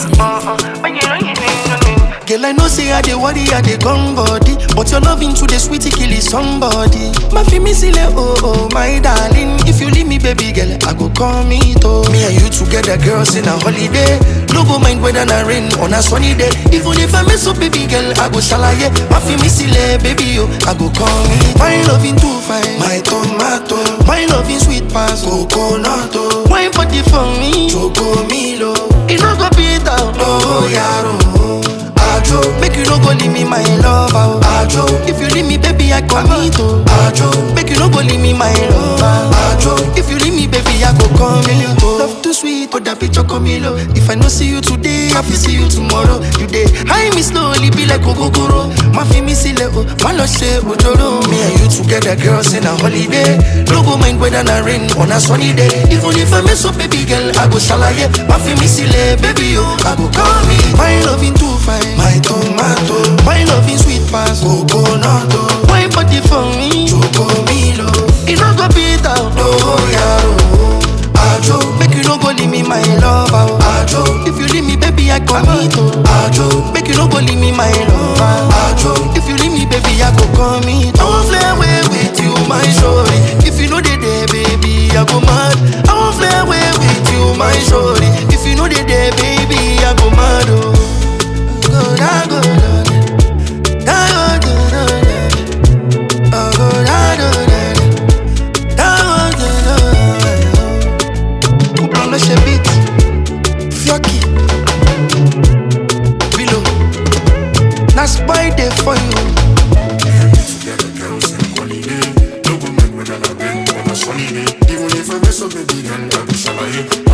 Girl, I know say I dey worry, I dey gone body But your loving to the sweetie kill is somebody My fi me sile, oh oh, my darling If you leave me, baby girl, I go call me to Me and you together, girls, in a holiday No go mind whether na rain on a sunny day Even if I mess up, baby girl, I go shalaye My fi me sile, baby, oh, I go call me My loving too fine, my tomato My loving sweet pass, coconut, oh Wine body for me, choco milo It no go beat out, oh, yaro Ajo, make you no go leave me my lover. Ajo, if you leave me, baby, I commit. oh. Ajo, make you no go leave me my lover. Ajo, if you leave me, baby, I go come in. Love too sweet, but that bitch comilo. If I no see you today, I will see you tomorrow. You day, high me slowly, be like Ogogoro. My fi me sile, oh, my love say Ojoro. Me and you together, girls, in a holiday. No go mind whether na rain on a sunny day. Even if I mess up, baby girl, I go shalaye. My fi me sile, baby, oh, I go call me. My loving too fine, my tomato. My loving sweet pass, coconut. oh. My body for me, choco milo. It no go beat out, oh, yaro. Ajo, make you no go leave me my lover. Ajo, if you leave me, baby, I commit. oh. Ajo, make you no go leave me my lover. Ajo, if you leave me, baby, I go commit. I won't fly away with you, my shorty. If you know they there, baby, I go mad. I won't fly away with you, my shorty. If you know they there, baby, I go mad. Oh, go da go da da go da da da. Oh, go da da da da. Da go da da da. Couple on the beat, Fioki, Bilo. That's why they for you. Together, girls, in holiday. No go mind whether na rain or na sunny day. Even if I mess up, baby girl, I go shalaye.